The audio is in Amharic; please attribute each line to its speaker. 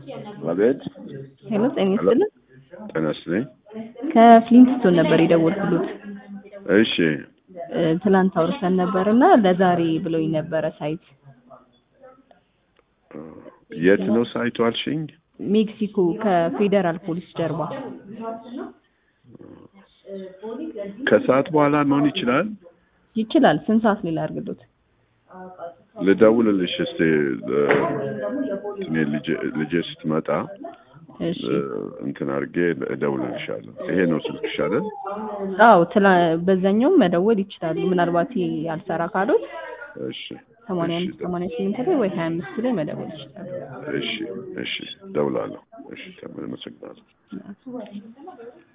Speaker 1: አቤት
Speaker 2: ሄሎ ጤና ይስጥልን።
Speaker 1: ጤና ይስጥልኝ።
Speaker 2: ከፍሊንትስቶን ነበር የደወልኩሎት።
Speaker 1: እሺ
Speaker 2: እ፣ ትላንት አውርተን ነበር እና ለዛሬ ብለውኝ ነበረ ሳይት
Speaker 1: የት ነው ሳይቱ አልሽኝ?
Speaker 2: ሜክሲኮ ከፌዴራል ፖሊስ ጀርባ
Speaker 1: ከሰዓት በኋላ መሆን ይችላል።
Speaker 2: ይችላል። ስንት ሰዓት ላይ ላድርግሎት?
Speaker 1: ልደውልልሽ እስቲ እ፣ እኔ ልጄ- ልጄ ስትመጣ
Speaker 2: እሺ
Speaker 1: እ፣ እንትን አድርጌ እደውልልሻለሁ። ይሄ ነው ስልክሽ አይደል?
Speaker 2: አዎ፣ ትላ በዛኛውም መደወል ይችላሉ። ምናልባት ይሄ ያልሰራ ካሉት
Speaker 1: እሺ
Speaker 2: ሰማንያ
Speaker 1: እሺ፣
Speaker 2: አምስት ሰማንያ ስምንት ላይ ወይ ሀያ አምስት ላይ መደወል ይችላሉ።
Speaker 1: እሺ እሺ፣ እደውላለሁ። እሺ፣ ተመሰግናለሁ።